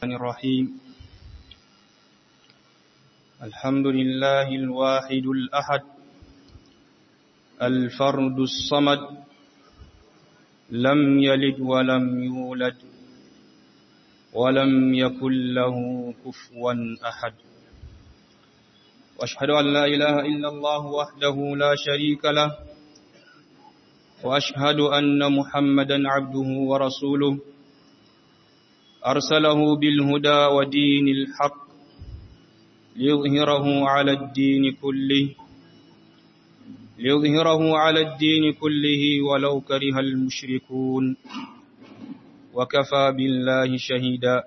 الرحمن الرحيم الحمد لله الواحد الأحد الفرد الصمد لم يلد ولم يولد ولم يكن له كفوا أحد وأشهد أن لا إله إلا الله وحده لا شريك له وأشهد أن محمدا عبده ورسوله أرسله بالهدى ودين الحق ليظهره على الدين كله ليظهره على الدين كله ولو كره المشركون وكفى بالله شهيدا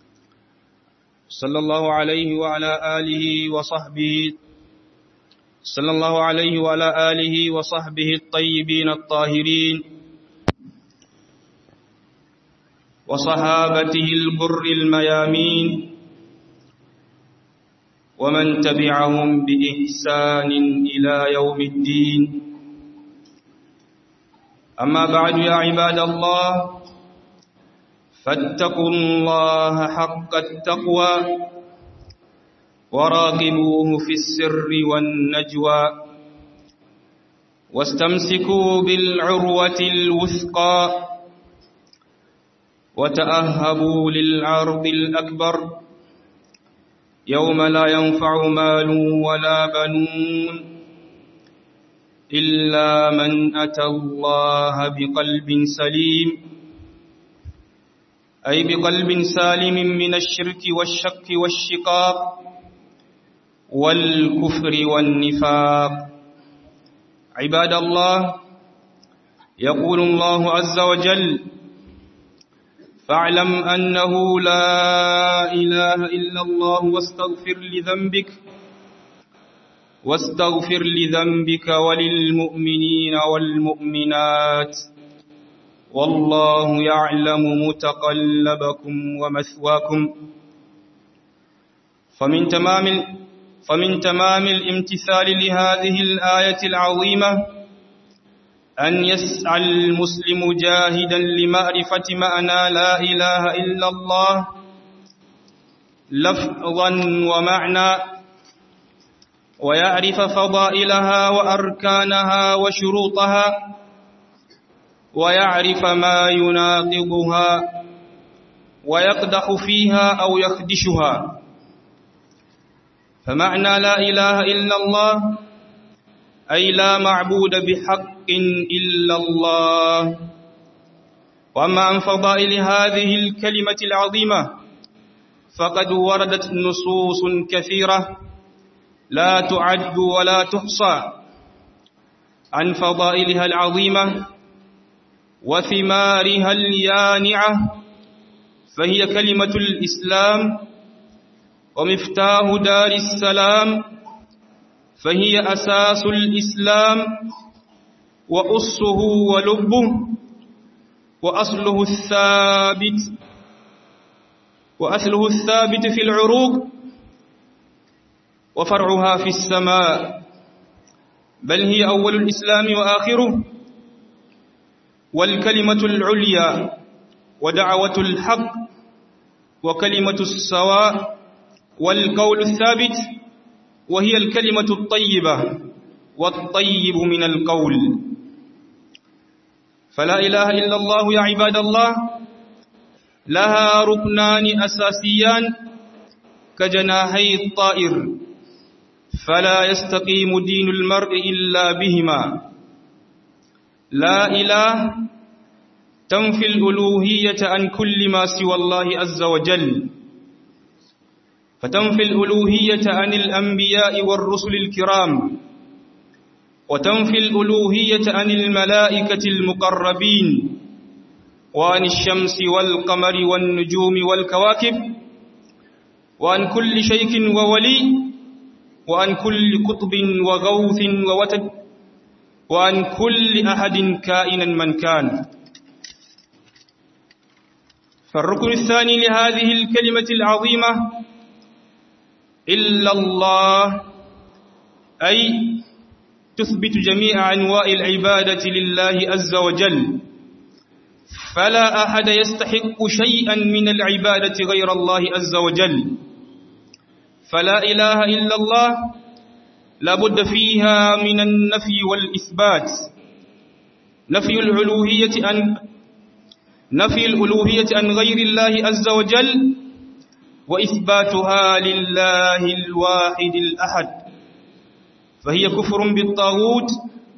صلى الله عليه وعلى آله وصحبه صلى الله عليه وعلى آله وصحبه الطيبين الطاهرين وصحابته البر الميامين ومن تبعهم بإحسان إلى يوم الدين أما بعد يا عباد الله فاتقوا الله حق التقوى وراقبوه في السر والنجوى واستمسكوا بالعروة الوثقى وتأهبوا للعرض الأكبر يوم لا ينفع مال ولا بنون إلا من أتى الله بقلب سليم أي بقلب سالم من الشرك والشك والشقاق والكفر والنفاق عباد الله يقول الله عز وجل فاعلم أنه لا إله إلا الله واستغفر لذنبك واستغفر لذنبك وللمؤمنين والمؤمنات والله يعلم متقلبكم ومثواكم فمن تمام فمن تمام الامتثال لهذه الآية العظيمة أن يسعى المسلم جاهدا لمعرفة معنى لا إله إلا الله لفظا ومعنى ويعرف فضائلها وأركانها وشروطها ويعرف ما يناقضها ويقدح فيها أو يخدشها فمعنى لا إله إلا الله أي لا معبود بحق إلا الله وأما عن فضائل هذه الكلمة العظيمة فقد وردت نصوص كثيرة لا تعد ولا تحصى عن فضائلها العظيمة وثمارها اليانعة فهي كلمة الإسلام ومفتاح دار السلام فهي أساس الإسلام وأصه ولبه وأصله الثابت وأصله الثابت في العروق وفرعها في السماء بل هي أول الإسلام وآخره والكلمة العليا ودعوة الحق وكلمة السواء والقول الثابت وهي الكلمة الطيبة والطيب من القول فلا إله إلا الله يا عباد الله لها ركنان أساسيان كجناحي الطائر فلا يستقيم دين المرء إلا بهما لا إله تنفي الألوهية عن كل ما سوى الله عز وجل فتنفي الألوهية عن الأنبياء والرسل الكرام وتنفي الألوهية عن الملائكة المقربين وعن الشمس والقمر والنجوم والكواكب وعن كل شيخ وولي وعن كل قطب وغوث ووتد وعن كل أحد كائنا من كان فالركن الثاني لهذه الكلمة العظيمة إلا الله أي تثبت جميع أنواع العبادة لله عز وجل فلا أحد يستحق شيئا من العبادة غير الله عز وجل فلا إله إلا الله لابد فيها من النفي والإثبات نفي الألوهية عن نفي الألوهية عن غير الله عز وجل وإثباتها لله الواحد الأحد فهي كفر بالطاغوت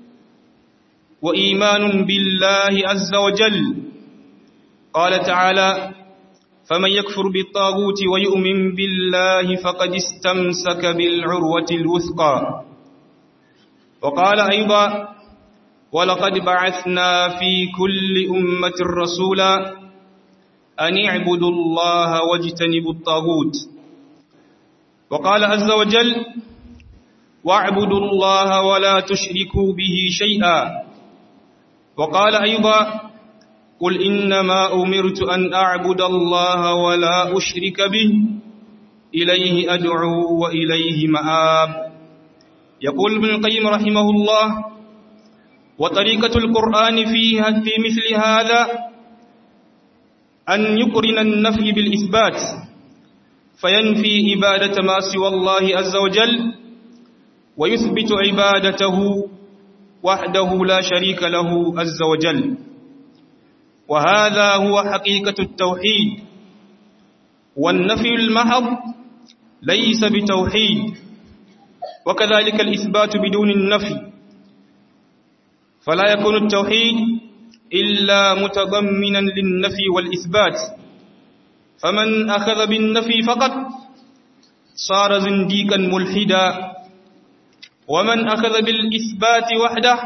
وإيمان بالله عز وجل قال تعالى فمن يكفر بالطاغوت ويؤمن بالله فقد استمسك بالعروة الوثقى وقال أيضا ولقد بعثنا في كل أمة رسولا أن اعبدوا الله واجتنبوا الطاغوت وقال عز وجل واعبدوا الله ولا تشركوا به شيئا وقال أيضا قل إنما أمرت أن أعبد الله ولا أشرك به إليه أدعو وإليه مآب يقول ابن القيم رحمه الله وطريقة القرآن فيها في مثل هذا أن يقرن النفي بالإثبات فينفي عبادة ما سوى الله عز وجل ويثبت عبادته وحده لا شريك له عز وجل وهذا هو حقيقة التوحيد والنفي المحض ليس بتوحيد وكذلك الإثبات بدون النفي فلا يكون التوحيد إلا متضمنا للنفي والإثبات فمن أخذ بالنفي فقط صار زنديقا ملحدا ومن أخذ بالإثبات وحده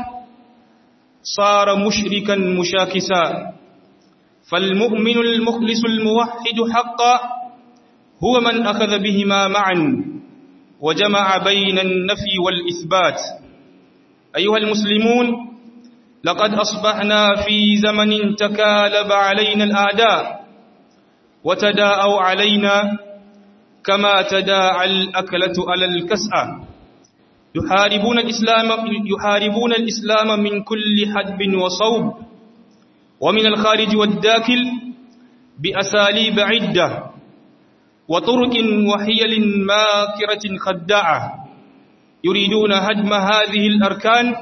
صار مشركا مشاكسا فالمؤمن المخلص الموحد حقا هو من أخذ بهما معا وجمع بين النفي والإثبات أيها المسلمون لقد أصبحنا في زمن تكالب علينا الأعداء وتداءوا علينا كما تداعى الأكلة على الكسأة يحاربون الإسلام, يحاربون الإسلام من كل حدب وصوب ومن الخارج والداخل بأساليب عدة وطرق وحيل ماكرة خداعة يريدون هدم هذه الأركان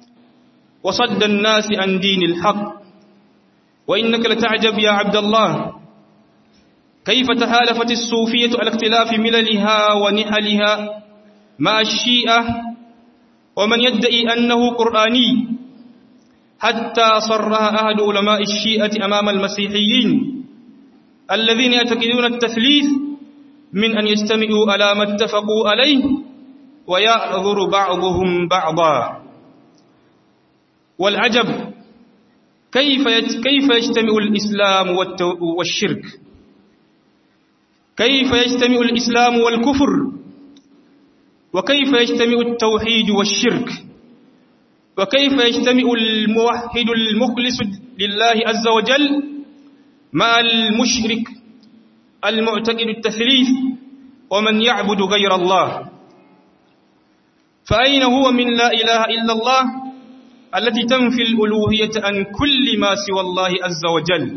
وصد الناس عن دين الحق وإنك لتعجب يا عبد الله كيف تهالفت الصوفية على اختلاف مللها ونحلها مع الشيئة ومن يدعي أنه قرآني حتى صرها أحد علماء الشيئة أمام المسيحيين الذين يعتقدون التثليث من أن يستمعوا على ما اتفقوا عليه ويعذر بعضهم بعضا والعجب كيف كيف يجتمع الإسلام والشرك كيف يجتمع الإسلام والكفر وكيف يجتمع التوحيد والشرك وكيف يجتمع الموحد المخلص لله عز وجل مع المشرك المعتقد التثليث ومن يعبد غير الله فأين هو من لا إله إلا الله التي تنفي الألوهية عن كل ما سوى الله عز وجل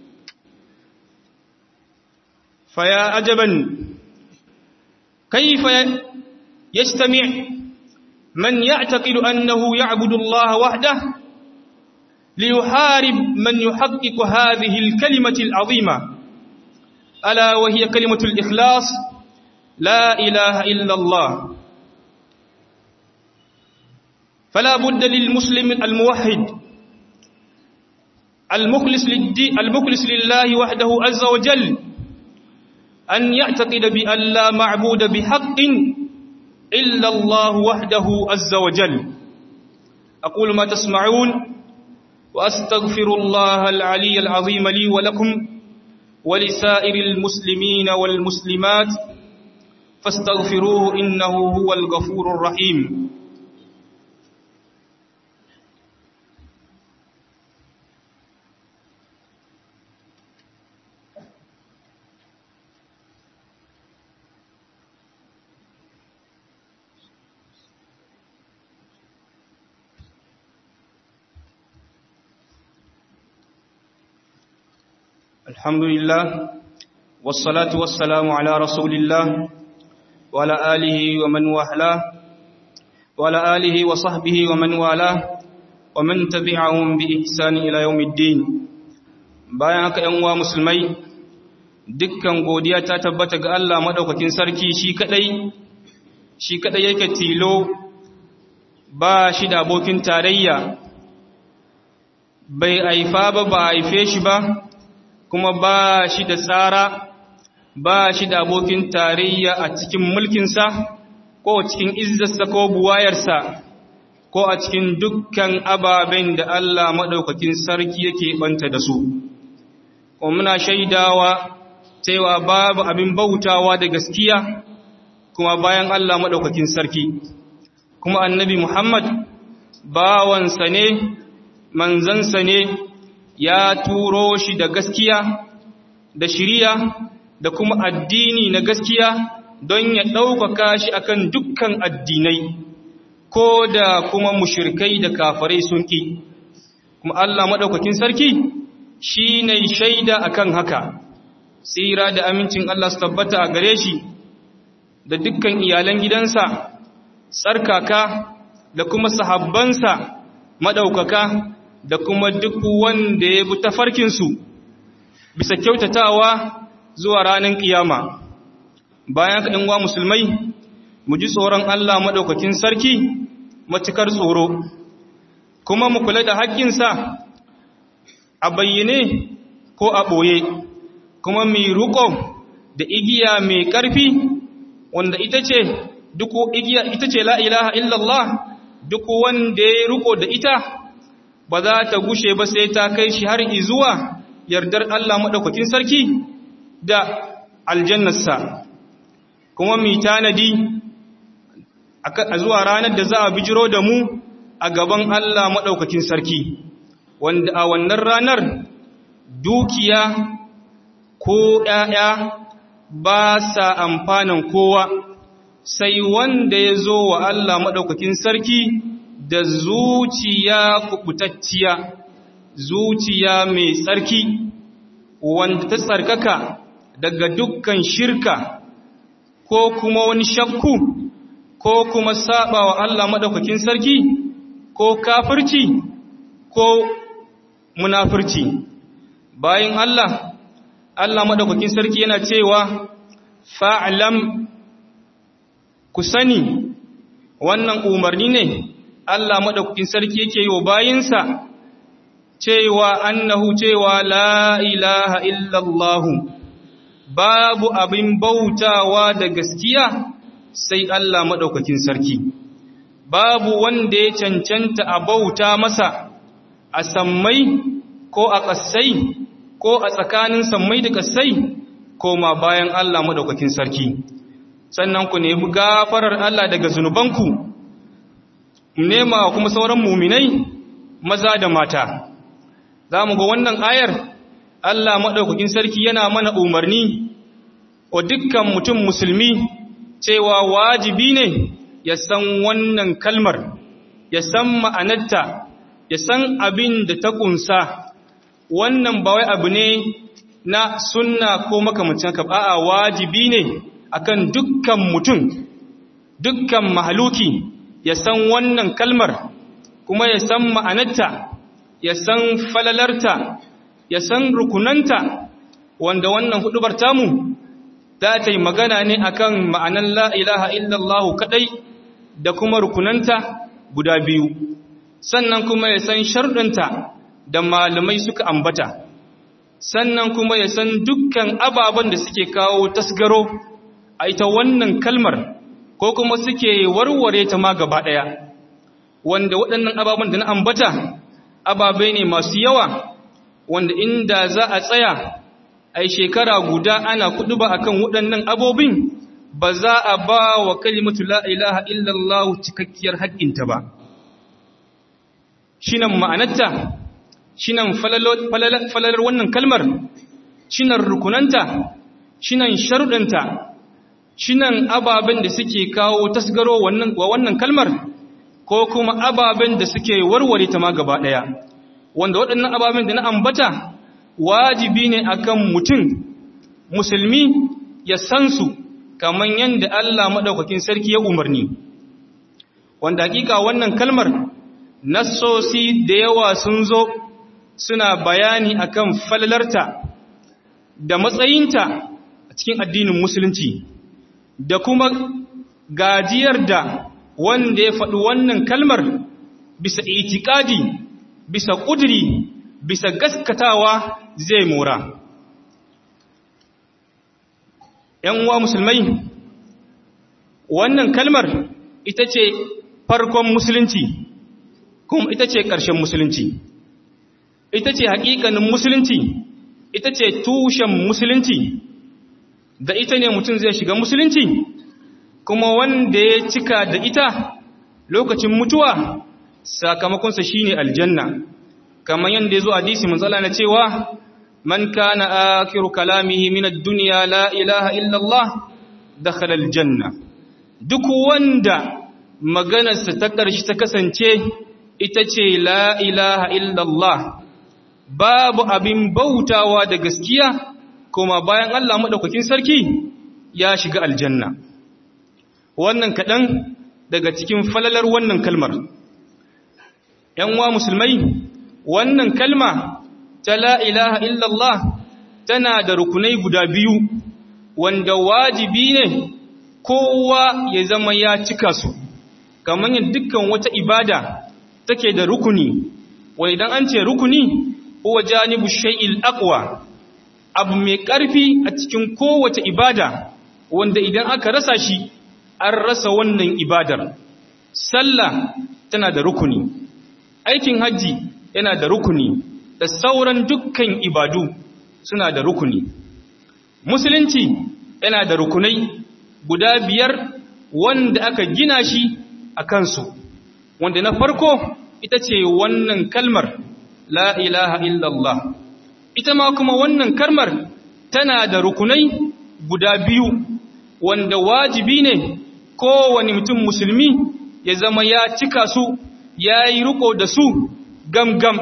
فيا عجبا كيف يستمع من يعتقد أنه يعبد الله وحده ليحارب من يحقق هذه الكلمة العظيمة ألا وهي كلمة الإخلاص لا إله إلا الله فلا بد للمسلم الموحد المخلص, للدين المخلص لله وحده عز وجل أن يعتقد بأن لا معبود بحق إلا الله وحده عز وجل أقول ما تسمعون وأستغفر الله العلي العظيم لي ولكم ولسائر المسلمين والمسلمات فاستغفروه إنه هو الغفور الرحيم الحمد لله والصلاة والسلام على رسول الله وعلى آله ومن والاه وعلى آله وصحبه ومن والاه ومن تبعهم بإحسان إلى يوم الدين bayan haka ‘yan uwa musulmai dukkan godiya ta tabbata ga Allah maɗaukakin sarki shi kaɗai shi kaɗai yake tilo ba shi da abokin tarayya bai haifa ba ba haife shi ba kuma ba shi da tsara ba shi da abokin tarayya a cikin mulkinsa ko cikin izzarsa ko buwayarsa ko a cikin dukkan ababen da Allah maɗaukakin sarki yake ɓanta da su. Kuma muna shaidawa cewa babu abin bautawa da gaskiya kuma bayan Allah maɗaukakin sarki. Kuma annabi Muhammad bawansa ne, manzansa ne, ya turo shi da gaskiya, da shiriya, da kuma addini na gaskiya don ya ɗaukaka shi akan dukkan addinai. ko da kuma mushirkai da kafarai sun ƙi kuma Allah maɗaukakin sarki shi ne shaida akan haka tsira da amincin Allah su tabbata a gare shi da dukkan iyalan gidansa tsarkaka da kuma sahabbansa maɗaukaka da kuma duk wanda ya bi tafarkinsu bisa kyautatawa zuwa ranar ƙiyama bayan kaɗin wa musulmai mu ji tsoron Allah maɗaukakin sarki matukar tsoro kuma mu kula da haƙƙinsa a bayyane ko a ɓoye kuma mai riƙo da igiya mai ƙarfi wanda ita ce duk igiya ita ce la ilaha illallah duk wanda ya riƙo da ita ba za ta gushe ba sai ta kai shi har izuwa yardar Allah maɗaukakin sarki da aljannarsa kuma mai tanadi a zuwa ranar da za a bijiro da mu a gaban Allah maɗaukakin sarki wanda a wannan ranar dukiya ko ‘ya'ya ba sa amfanin kowa sai wanda ya zo wa Allah maɗaukakin sarki da zuciya kubutacciya zuciya mai tsarki wanda ta tsarkaka daga dukkan shirka ko kuma wani shakku ko kuma saba wa Allah madaukakin sarki ko kafirci ko munafirci bayan Allah Allah madaukakin sarki yana cewa fa'lam ku sani wannan umarni ne Allah madaukakin sarki yake yi wa bayinsa cewa annahu cewa la ilaha illallah babu abin bautawa da gaskiya sai Allah maɗaukakin sarki, babu wanda ya cancanta a bauta masa a sammai ko a ƙasai ko a tsakanin sammai da ƙasai ko ma bayan Allah maɗaukakin sarki. Sannan ku nemi gafarar Allah daga zunubanku, nema kuma sauran muminai maza da mata. Za mu ga wannan ayar Allah maɗaukakin sarki yana mana umarni wa dukkan mutum musulmi cewa wajibi ne ya san wannan kalmar ya san ma'anarta ya san abin da ta kunsa wannan ba wai abu ne na sunna ko makamacin ka a'a wajibi ne akan dukkan mutum dukkan mahaluki ya san wannan kalmar kuma ya san ma'anarta ya san falalarta ya san rukunanta wanda wannan hudubar tamu za ta yi magana ne akan ma'anar la ilaha illallah kadai da kuma rukunanta guda biyu sannan kuma ya san sharɗinta da malamai suka ambata sannan kuma ya san dukkan ababen da suke kawo tasgaro a ita wannan kalmar ko kuma suke warware ta ma gaba ɗaya wanda waɗannan ababen da na ambata ababai ne masu yawa wanda inda za a tsaya ai shekara guda ana kudu ba akan waɗannan abobin ba za a ba wa kalimatu la ilaha illallah cikakkiyar haƙƙinta ba shinan ma'anarta shinan falalar wannan kalmar shinan rukunanta shinan sharuɗanta shinan ababen da suke kawo tasgaro wa wannan kalmar ko kuma ababen da suke warware ta ma gaba ɗaya wanda waɗannan ababen da na ambata wajibi ne akan mutum musulmi ya san su kamar yadda Allah maɗaukakin sarki ya umarni wanda hakika wannan kalmar nassosi da yawa sun zo suna bayani akan falalarta da matsayinta a cikin addinin musulunci da kuma gajiyar da wanda ya faɗi wannan kalmar bisa itikadi bisa ƙudiri bisa gaskatawa zai mora ‘yan uwa musulmai wannan kalmar ita ce farkon musulunci kuma ita ce ƙarshen musulunci ita ce haƙiƙanin musulunci ita ce tushen musulunci da ita ne mutum zai shiga musulunci kuma wanda ya cika da ita lokacin mutuwa sakamakonsa shine aljanna kamar yadda ya zo hadisi matsala na cewa man kana akiru kalamihi min ad-dunya la ilaha illa Allah dakhala aljanna duk wanda maganarsa ta ƙarshe ta kasance ita ce la ilaha illa Allah babu abin bautawa da gaskiya kuma bayan Allah madaukakin sarki ya shiga aljanna wannan kaɗan daga cikin falalar wannan kalmar ‘yan wa musulmai wannan kalma ta la ilaha illallah tana da rukunai guda biyu wanda wajibi ne kowa ya zama ya cika su kamar yin dukkan wata ibada take da rukuni wani idan an ce rukuni huwa janibu shay'il aqwa abu mai ƙarfi a cikin kowace ibada wanda idan aka rasa shi an rasa wannan ibadar sallah tana da rukuni aikin hajji yana da rukuni da sauran dukkan ibadu suna da rukuni musulunci yana da rukunai guda biyar wanda aka gina shi a kansu wanda na farko ita ce wannan kalmar la ilaha illallah ita ma kuma wannan kalmar tana da rukunai guda biyu wanda wajibi ne kowane mutum musulmi ya zama ya cika su ya yi riko da su gamgam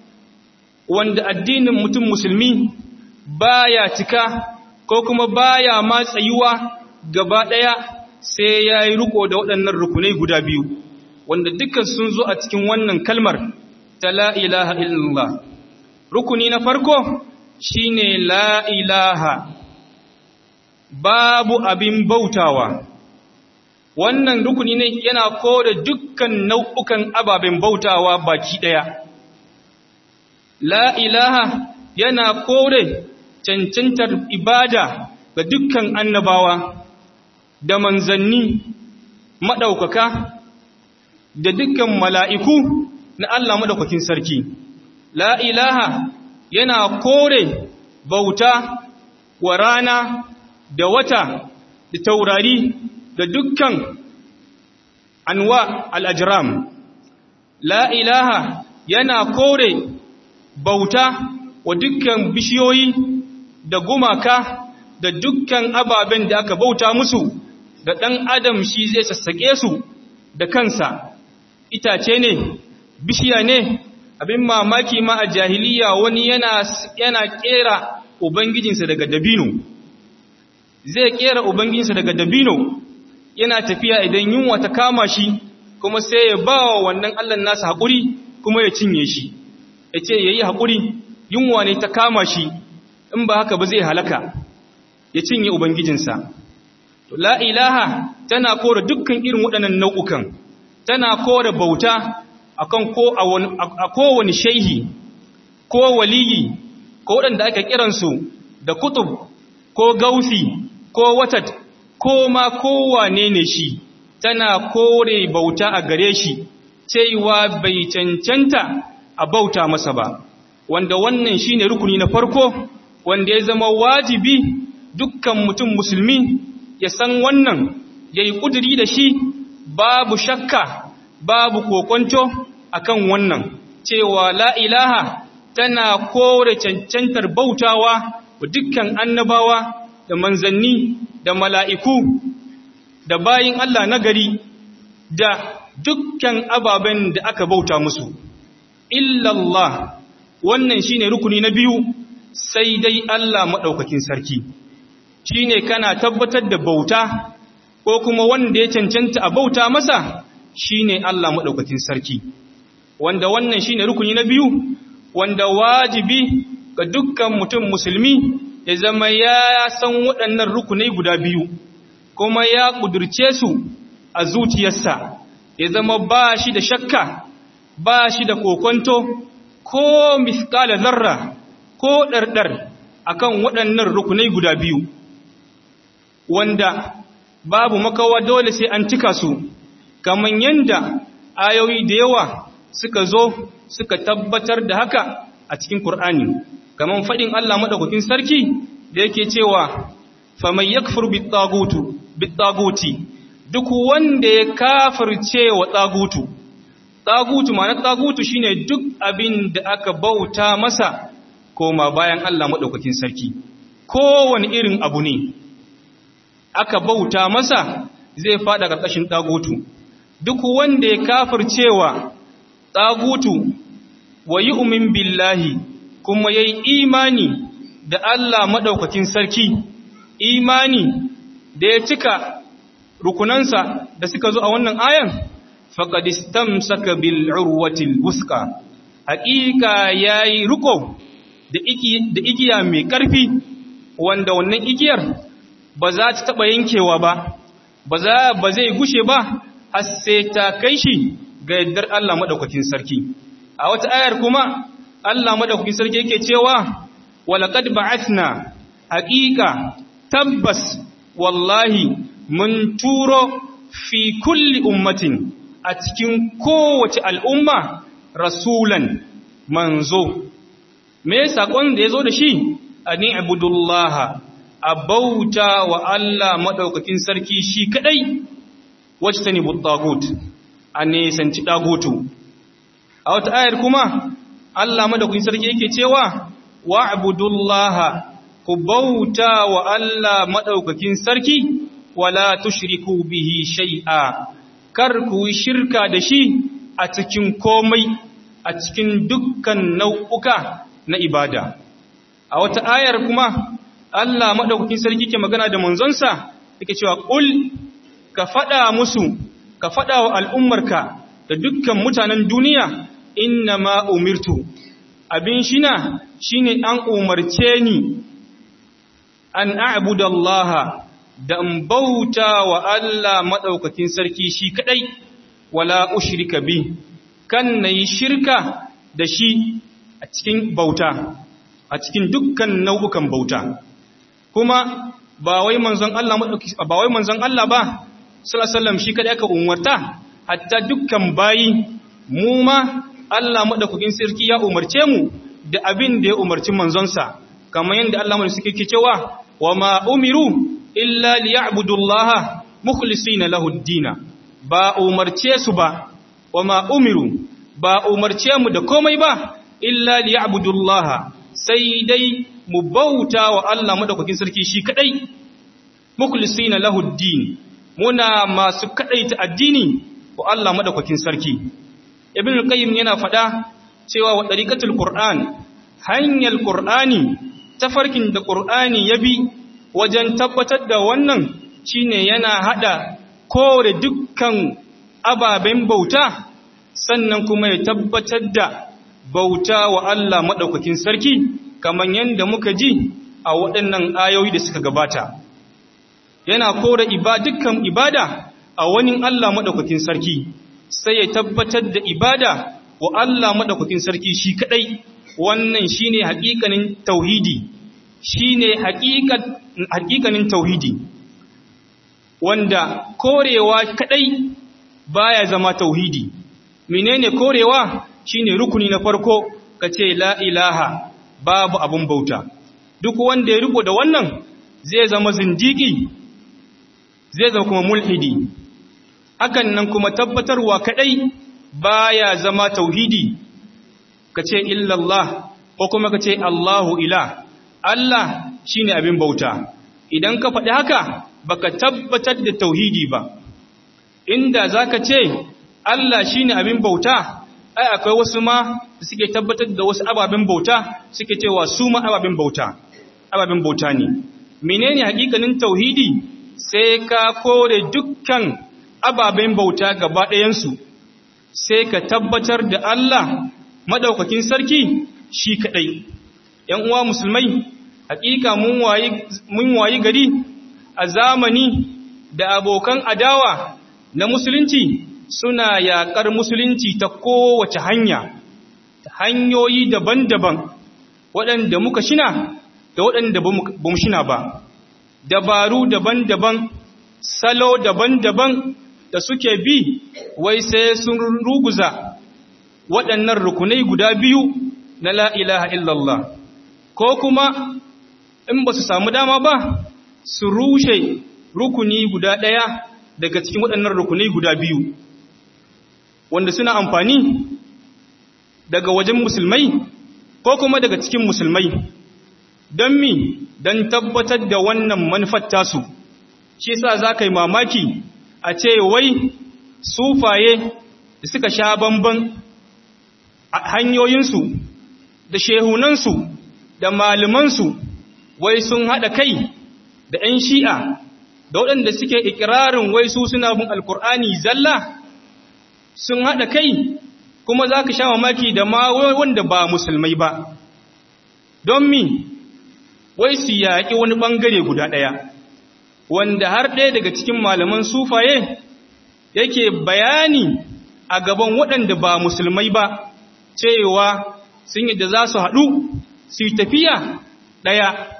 wanda addinin mutum musulmi baya cika ko kuma baya ma tsayuwa gaba ɗaya sai ya yi riko da waɗannan rukunai guda biyu wanda dukkan sun zo a cikin wannan kalmar ta la ilaha illallah rukuni na farko shine la ilaha babu abin bautawa wannan rukuni ne yana kore dukkan nau'ukan ababen bautawa baki ɗaya la ilaha yana kore cancantar ibada ga dukkan annabawa da manzanni maɗaukaka da dukkan mala'iku na Allah maɗaukakin sarki la ilaha yana kore bauta wa rana da wata da taurari da dukkan anwa al'ajiram la ilaha yana kore bauta wa dukkan bishiyoyi da gumaka da dukkan ababen da aka bauta musu da ɗan adam shi zai sassaƙe su da kansa itace ne bishiya ne abin mamaki ma a jahiliya wani yana yana kera ubangijinsa daga dabino zai kera ubangijinsa daga dabino yana tafiya idan yunwa ta kama shi kuma sai ya ba wa wannan Allah nasa haƙuri kuma ya cinye shi ya ce ya yi haƙuri yunwa ne ta kama shi in ba haka ba zai halaka ya cinye ubangijinsa la ilaha tana kore dukkan irin waɗannan nau'ukan tana kore bauta akan ko a kowane shaihi ko waliyi ko waɗanda aka kiransu da kutub ko gausi ko watat ko ma kowane ne shi tana kore bauta a gare shi cewa bai cancanta a bauta masa ba wanda wannan shine rukuni na farko wanda ya zama wajibi dukkan mutum musulmi ya san wannan ya yi ƙuduri da shi babu shakka babu kokonto akan wannan cewa la ilaha tana kore cancantar bautawa wa dukkan annabawa da manzanni da mala'iku da bayin Allah nagari da dukkan ababen da aka bauta musu illallah wannan shine rukuni na biyu sai dai Allah maɗaukakin sarki shi ne kana tabbatar da bauta ko kuma wanda ya cancanta a bauta masa shi ne Allah maɗaukakin sarki wanda wannan shi ne rukuni na biyu wanda wajibi ga dukkan mutum musulmi ya zama ya san waɗannan rukunai guda biyu kuma ya ƙudurce su a zuciyarsa ya zama ba shi da shakka ba shi da kokonto ko miskala zarra ko ɗarɗar akan waɗannan rukunai guda biyu wanda babu makawa dole sai an cika su kamar yadda ayoyi da yawa suka zo suka tabbatar da haka a cikin Kur'ani kamar faɗin Allah maɗaukakin sarki da yake cewa faman yakfur bitagutu bitaguti duk wanda ya kafirce wa tagutu tagutu ma'ana tagutu shine duk abin da aka bauta masa koma bayan Allah maɗaukakin sarki kowane irin abu ne aka bauta masa zai fada ƙarƙashin tagutu duk wanda ya kafircewa tagutu wa yu'min billahi kuma yayi imani da Allah maɗaukakin sarki imani da ya cika rukunansa da suka zo a wannan ayan faqad istamsaka bil urwatil wuska haqiqa yayi ruko da da igiya mai ƙarfi wanda wannan igiyar ba za ta taba yankewa ba ba za ba zai gushe ba har sai ta kai shi ga yaddar Allah madaukakin sarki a wata ayar kuma Allah madaukakin sarki yake cewa walaqad ba'athna haqiqa tabbas wallahi mun turo fi kulli ummatin a cikin kowace al'umma rasulan manzo me sakon da yazo da shi ani abudullaha abauta wa Allah madaukakin sarki shi kadai wajtani buttagut ane sanci dagutu a wata ayar kuma Allah madaukakin sarki yake cewa wa'budullaha ku bauta wa Allah madaukakin sarki wala tushriku bihi shay'a kar ku shirka da shi a cikin komai a cikin dukkan nau'uka na ibada a wata ayar kuma Allah madaukakin sarki ke magana da manzonsa yake cewa qul ka fada musu ka fada wa al'ummarka da dukkan mutanen duniya inna ma umirtu abin shina shine an umarce ni an a'budu Allah da in bauta wa Allah madaukakin sarki shi kadai wala ushrika bi kan nayi shirka da shi a cikin bauta a cikin dukkan nau'ukan bauta kuma ba wai manzon Allah ba wai manzon Allah ba sallallahu alaihi wasallam shi kadai aka umarta hatta dukkan bayi mu ma Allah madaukakin sarki ya umarce mu da abin da ya umarci manzonsa kamar yadda Allah mai suke cewa wa ma umiru illa liya'budullaha mukhlisina lahu ad-din ba umarce su ba wa ma umiru ba umarce mu da komai ba illa liya'budullaha sai dai mu bauta wa Allah madaukakin sarki shi kadai mukhlisina lahu ad-din muna masu kadaita addini wa Allah madaukakin sarki ibn al-qayyim yana fada cewa wa dariqatul qur'an hanyar qur'ani tafarkin da qur'ani ya bi wajen tabbatar da wannan shine yana hada kore dukkan ababen bauta sannan kuma ya tabbatar da bauta wa Allah madaukakin sarki kaman yanda muka ji a waɗannan ayoyi da suka gabata yana kore dukkan ibada a wani Allah madaukakin sarki sai ya tabbatar da ibada wa Allah madaukakin sarki shi kadai wannan shine hakikanin tauhidi shine hakikanin tauhidi wanda korewa kadai baya zama tauhidi menene korewa shine rukuni na farko kace la ilaha babu abun bauta duk wanda ya riko da wannan zai zama zindiki zai zama kuma mulhidi hakan nan kuma tabbatarwa kadai baya zama tauhidi kace illallah ko kuma kace Allahu ila Allah shine abin bauta idan ka faɗi haka baka tabbatar da tauhidi ba inda zaka ce Allah shine abin bauta ai akwai wasu ma da suke tabbatar da wasu ababen bauta suke cewa su ma ababen bauta ababen bauta ne menene hakikanin tauhidi sai ka kore dukkan ababen bauta gaba ɗayansu sai ka tabbatar da Allah madaukakin sarki shi kadai ‘yan uwa musulmai hakika mun wayi gari a zamani da abokan adawa na musulunci suna yaƙar musulunci ta kowace hanya ta hanyoyi daban-daban waɗanda muka shina da waɗanda ba mu shina ba dabaru daban-daban salo daban-daban da suke bi wai sai sun ruguza waɗannan rukunai guda biyu na la ilaha illallah ko kuma in ba su samu dama ba su rushe rukuni guda ɗaya daga cikin waɗannan rukunai guda biyu wanda suna amfani daga wajen musulmai ko kuma daga cikin musulmai don mi don tabbatar da wannan manufar tasu shi sa za ka yi mamaki a ce wai sufaye da suka sha bamban hanyoyinsu da shehunansu da malamansu wai sun haɗa kai da ‘yan shi'a da waɗanda suke ikirarin wai su suna bin alkur'ani zalla sun haɗa kai kuma za ka sha mamaki da ma wanda ba musulmai ba don mi wai su yaƙi wani ɓangare guda ɗaya wanda har ɗaya daga cikin malaman sufaye yake bayani a gaban waɗanda ba musulmai ba cewa sun yi da za su haɗu su yi tafiya ɗaya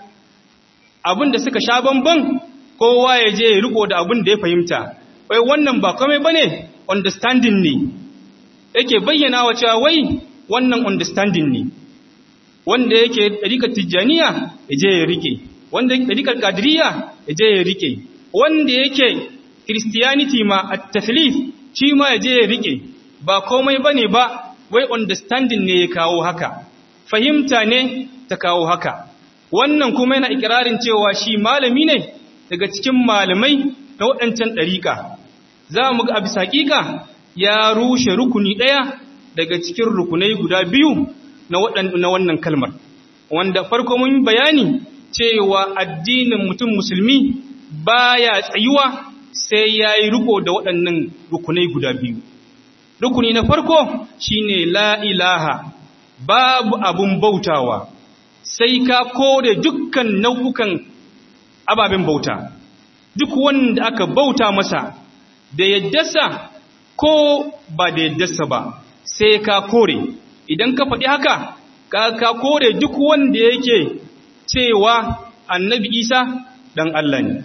abin da suka sha bamban kowa ya je ya riko da abin da ya fahimta wai wannan ba kome ba ne understanding ne yake bayyana wa cewa wai wannan understanding ne wanda yake ɗarikar tijjaniya ya je ya rike wanda yake ɗarikar kadiriya ya je ya rike wanda yake christianity ma a tafilif shi ma ya je ya rike ba komai ba ne ba wai understanding ne ya kawo haka fahimta ne ta kawo haka wannan kuma yana ikirarin cewa shi malami ne daga cikin malamai na waɗancan ɗariƙa za mu ga a bisa ƙiƙa ya rushe rukuni ɗaya daga cikin rukunai guda biyu na wannan kalmar wanda farko mun bayani cewa addinin mutum musulmi baya tsayuwa sai ya yi riko da waɗannan rukunai guda biyu rukuni na farko shine la ilaha babu abun bautawa sai ka kore dukkan nau'ukan ababen bauta duk wanda aka bauta masa da yaddasa ko ba da yaddasa ba sai ka kore idan ka faɗi haka ka ka kore duk wanda yake cewa annabi isa dan Allah ne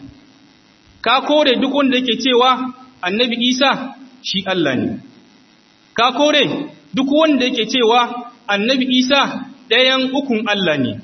ka kore duk wanda yake cewa annabi isa shi Allah ne ka kore duk wanda yake cewa annabi isa ɗayan ukun Allah ne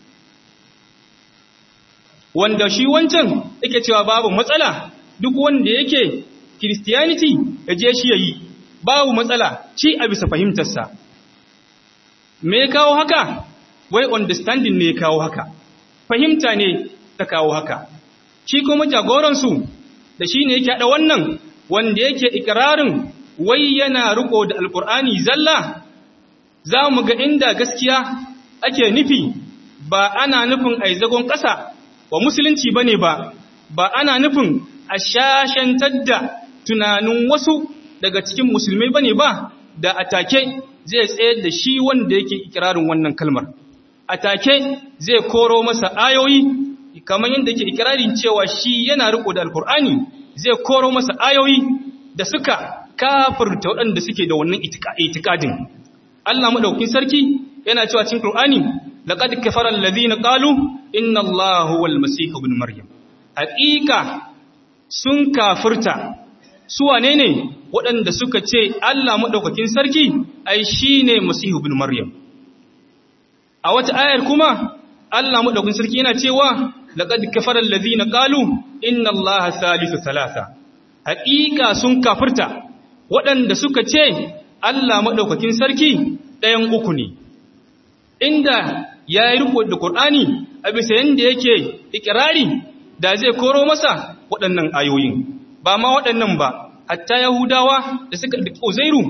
wanda shi wancan yake cewa babu matsala duk wanda yake Christianity ya je shi yayi babu matsala shi a bisa fahimtarsa me ya kawo haka wai understanding ne ya kawo haka fahimta ne ta kawo haka shi kuma jagoransu da shi ne yake haɗa wannan wanda yake ikirarin wai yana riko da alkur'ani zalla za mu ga inda gaskiya ake nufi ba ana nufin a zagon ƙasa wa musulunci ba ne ba ba ana nufin a shashantar da tunanin wasu daga cikin musulmai ba ne ba da atake zai tsayar da shi wanda yake ikirarin wannan kalmar atake zai koro masa ayoyi kamar yadda yake ikirarin cewa shi yana riko da alkur'ani zai koro masa ayoyi da suka kafirta waɗanda suke da wannan itikadin Allah madaukakin sarki yana cewa cikin Qur'ani laqad kafara alladhina qalu inna Allaha huwal masih ibn maryam haqiqa sun kafirta su wane ne waɗanda suka ce Allah madaukakin sarki ai shine masih ibn maryam a wata ayar kuma Allah madaukakin sarki yana cewa laqad kafara alladhina qalu inna Allaha thalithu thalatha haqiqa sun kafirta waɗanda suka ce Allah maɗaukakin sarki ɗayan uku ne, inda ya yi riko da Ƙur'ani a bisa yadda yake ikirari da zai koro masa waɗannan ayoyin, ba ma waɗannan ba, hatta Yahudawa da suka da Uzairu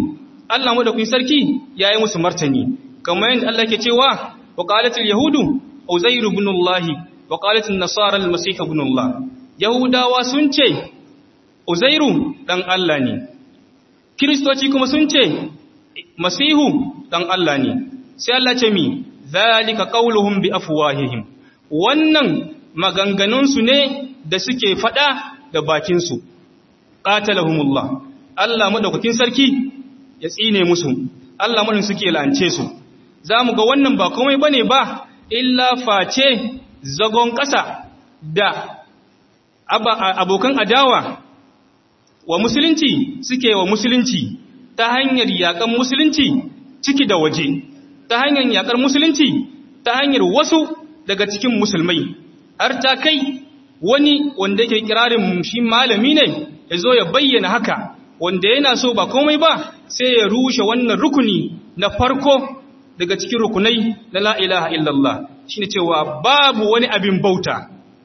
Allah madaukakin sarki yayi musu martani kamar yadda Allah ke cewa wa qalatil yahudu uzair ibn Allah wa qalatil nasara al-masih ibn Allah yahudawa sun ce uzairu dan Allah ne kristoci kuma sun ce masihu dan Allah ne sai Allah ce mi zalika qauluhum bi afwahihim wannan maganganun su ne da suke fada da bakin su qatalahumullah Allah madaukakin sarki ya tsine musu Allah mun suke lance su zamu ga wannan ba komai bane ba illa face zagon ƙasa da abokan adawa wa musulunci suke wa musulunci ta hanyar yakan musulunci ciki da waje ta hanyar yakar musulunci ta hanyar wasu daga cikin musulmai har ta kai wani wanda yake kirarin shi malami ne ya zo ya bayyana haka wanda yana so ba komai ba sai ya rushe wannan rukuni na farko daga cikin rukunai na la ilaha illallah shine cewa babu wani abin bauta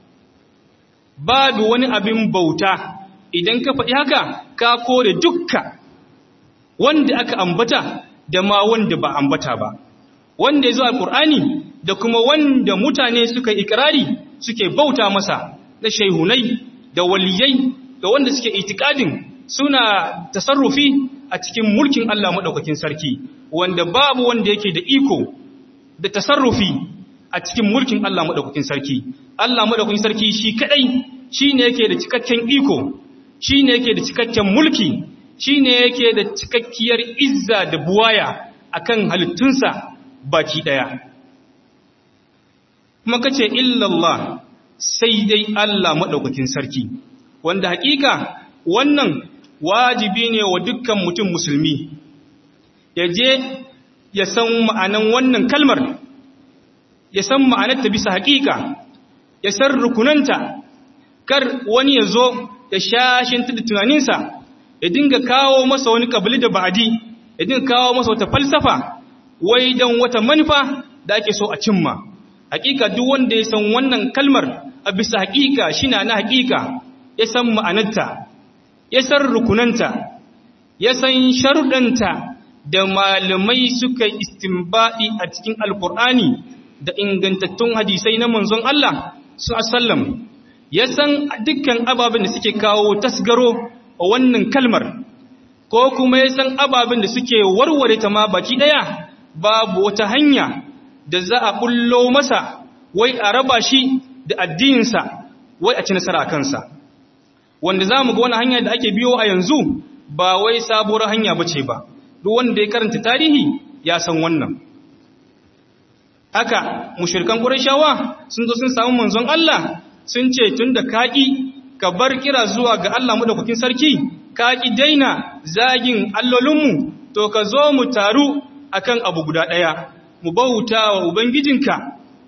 babu wani abin bauta idan ka faɗi haka ka kore dukka wanda aka ambata da ma wanda ba ambata ba wanda ya zo alƙur'ani da kuma wanda mutane suka ikirari suke bauta masa na shaihunai da waliyai da wanda suke itikadin suna tasarrufi a cikin mulkin Allah maɗaukakin sarki wanda babu wanda yake da iko da tasarrufi a cikin mulkin Allah maɗaukakin sarki Allah maɗaukakin sarki shi kaɗai shi ne yake da cikakken iko shi ne yake da cikakken mulki shi ne yake da cikakkiyar izza da buwaya akan halittunsa baki ɗaya kuma kace illallah sai dai Allah maɗaukakin sarki wanda hakika wannan wajibi ne wa dukkan mutum musulmi ya je ya san ma'anan wannan kalmar ya san ma'anarta bisa hakika ya san rukunanta kar wani ya zo ya shashinta da tunaninsa ya dinga kawo masa wani kabili da ba'adi ya dinga kawo masa wata falsafa wai don wata manufa da ake so a cimma hakika duk wanda ya san wannan kalmar a bisa hakika shi na na hakika ya san ma'anarta ya san rukunanta ya san sharuɗanta da malamai suka istimbaɗi a cikin alkur'ani da ingantattun hadisai na manzon Allah su asallam ya san dukkan ababen da suke kawo tasgaro a wannan kalmar ko kuma ya san ababen da suke warware ta ma baki ɗaya babu wata hanya da za a bullo masa wai a raba shi da addininsa wai a ci nasara a kansa wanda za mu ga wani hanya da ake biyo a yanzu ba wai sabuwar hanya ba ce ba duk wanda ya karanta tarihi ya san wannan haka mushirkan ƙurashawa sun zo sun samu manzon Allah sun ce tun da kaƙi ka bar kira zuwa ga Allah madaukakin sarki kaƙi daina zagin allolinmu to ka zo mu taru akan abu guda ɗaya mu bauta wa ubangijinka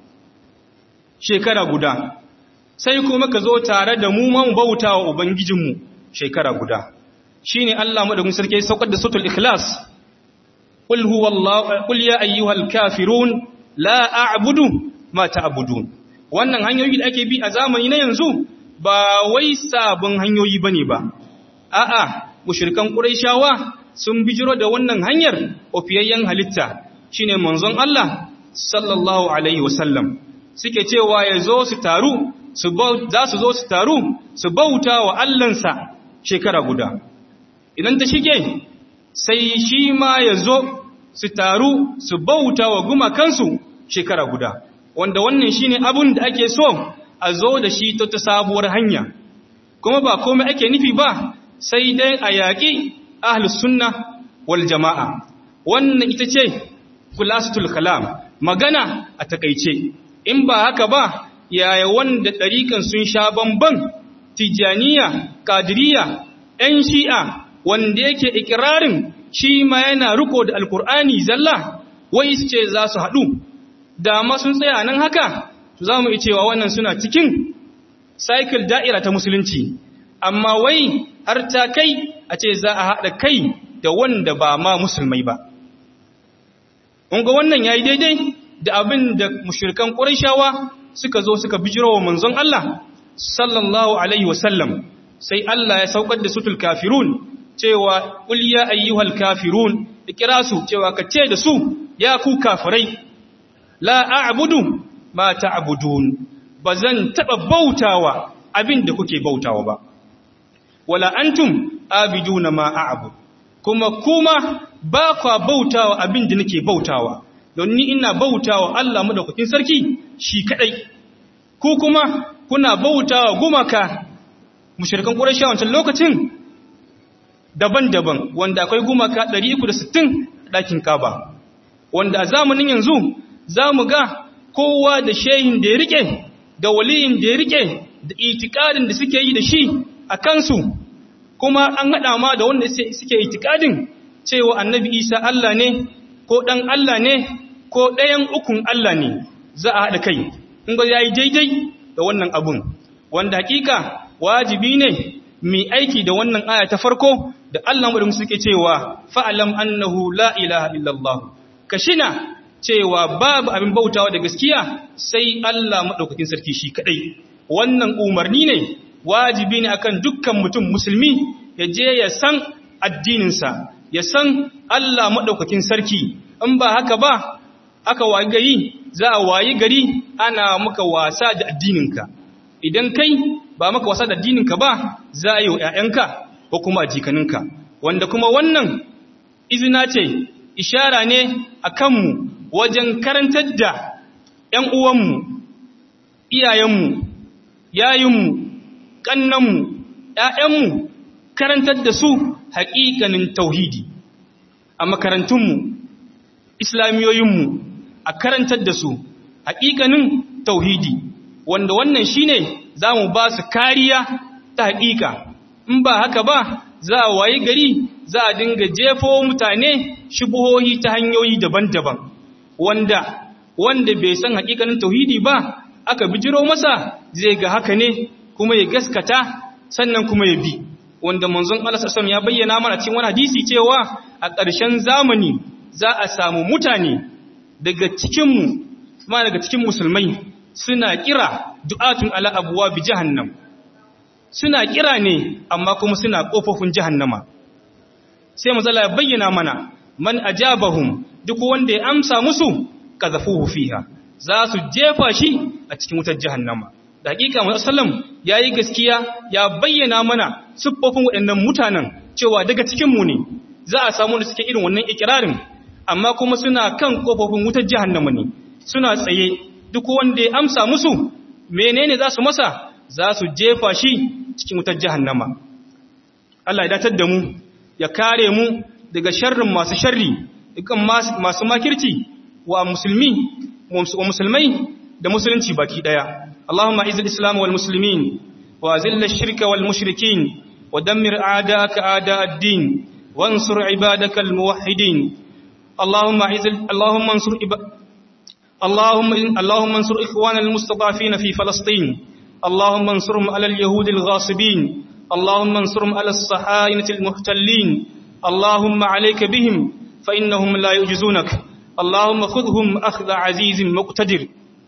shekara guda sai kuma ka zo tare da mu ma mu bauta wa ubangijinmu shekara guda shine Allah madaukakin sarki saukar da sutul ikhlas qul huwallahu qul ya ayyuhal kafirun la a'budu ma ta'budun wannan hanyoyi da ake bi a zamani na yanzu ba wai sabon hanyoyi bane ba a'a mushrikan quraishawa sun bijiro da wannan hanyar ofiyayyen halitta shine manzon Allah sallallahu alaihi wasallam suke cewa yazo su taru su za su zo su taru su bauta wa Allahnsa shekara guda idan ta shige sai shi ma yazo su taru su bauta wa gumakansu shekara guda wanda wannan shine abun da ake so a zo da shi ta ta sabuwar hanya kuma ba komai ake nufi ba sai dai a yaƙi ahlus sunna wal jama'a wannan ita ce khulasatul kalam magana a takeice in ba haka ba yaya wanda ɗarikan sun sha bamban tijaniya kadiriya ‘yan shi'a wanda yake ikirarin shi ma yana riko da alkur'ani zalla wai su ce za su haɗu da ma sun tsaya nan haka za mu yi cewa wannan suna cikin cycle da'ira ta musulunci amma wai har ta kai a ce za a haɗa kai da wanda ba ma musulmai ba ga wannan ya yi daidai da abin da mushirkan ƙurashawa suka zo suka bijiro wa manzon Allah sallallahu alaihi wasallam sai Allah ya saukar da sutul kafirun cewa qul ya ayyuhal kafirun ikira su cewa ka ce da su ya ku kafirai la a'budu ma ta'budun bazan taba bautawa abin da kuke bautawa ba wala antum abiduna ma a'bud kuma kuma ba kwa bautawa abin da nake bautawa don ni ina bautawa Allah madaukakin sarki shi kadai ku kuma kuna bautawa gumaka mushrikan quraishi a wancan lokacin daban-daban wanda akwai gumaka 360 ɗakin kaba wanda a zamanin yanzu za mu ga kowa da shehin da ya rike da waliyin da ya rike da itikadin da suke yi da shi a kansu kuma an haɗa ma da wanda suke itikadin cewa annabi isa Allah ne ko ɗan Allah ne ko ɗayan ukun Allah ne za a haɗa kai in ba ya yi daidai da wannan abun wanda hakika wajibi ne mai aiki da wannan aya ta farko da Allah mu suke cewa fa'alam annahu la ilaha illallah kashina cewa babu abin bautawa da gaskiya sai Allah madaukakin sarki shi kadai wannan umarni ne wajibi ne akan dukkan mutum musulmi ya je ya san addininsa ya san Allah madaukakin sarki in ba haka ba aka wayi gari za a wayi gari ana maka wasa da addininka idan kai ba maka wasa da addininka ba za a yi wa ‘ya'yanka ko kuma a jikaninka wanda kuma wannan izina ce ishara ne a kanmu wajen karantar da ‘yan uwanmu iyayenmu yayinmu ƙannanmu ‘ya'yanmu karantar da su haƙiƙanin tauhidi a makarantunmu islamiyoyinmu a karantar da su haƙiƙanin tauhidi wanda wannan shine za mu ba su kariya ta haƙiƙa in ba haka ba za a wayi gari za a dinga jefo mutane shubuhohi ta hanyoyi daban-daban wanda wanda bai san haƙiƙanin tauhidi ba aka bijiro masa zai ga haka ne kuma ya gaskata sannan kuma ya bi wanda manzon Allah sallallahu ya bayyana mana cikin wani hadisi cewa a ƙarshen zamani za a samu mutane daga cikin mu kuma daga cikin musulmai suna kira du'atun ala abuwa bi jahannam suna kira ne amma kuma suna kofofin jahannama sai mazala ya bayyana mana man ajabahum duk wanda ya amsa musu kazafuhu fiha za su jefa shi a cikin wutar jahannama da hakika mu sallam yayi gaskiya ya bayyana mana siffofin waɗannan mutanen cewa daga cikin mu ne za a samu da suke irin wannan ikirarin amma kuma suna kan kofofin wutar jahannama ne suna tsaye duk wanda ya amsa musu menene za su masa za su jefa shi cikin wutar jahannama Allah ya datar da mu ya kare mu daga sharrin masu sharri dukkan masu makirci wa musulmi wa musulmai da musulunci baki daya Allahumma izil islam wal muslimin wa zill ash-shirka wal mushrikin wa dammir a'da'aka a'da' ad-din wansur ibadaka al muwahhidin Allahumma izil Allahumma ansur اللهم اللهم انصر اخواننا المستضعفين في فلسطين اللهم انصرهم على اليهود الغاصبين اللهم انصرهم على الصهاينة المحتلين اللهم عليك بهم فإنهم لا يعجزونك اللهم خذهم أخذ عزيز مقتدر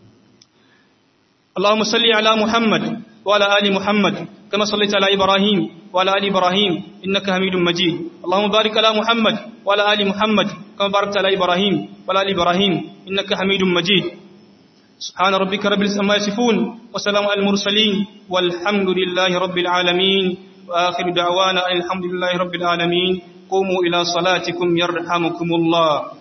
اللهم صل على محمد وعلى آل محمد كما صليت على إبراهيم وعلى آل إبراهيم إنك حميد مجيد اللهم بارك على محمد وعلى آل محمد كما باركت على إبراهيم وعلى آل إبراهيم إنك حميد مجيد سبحان ربك رب العزة عما يصفون وسلام على المرسلين والحمد لله رب العالمين وآخر دعوانا الحمد لله رب العالمين قوموا إلى صلاتكم يرحمكم الله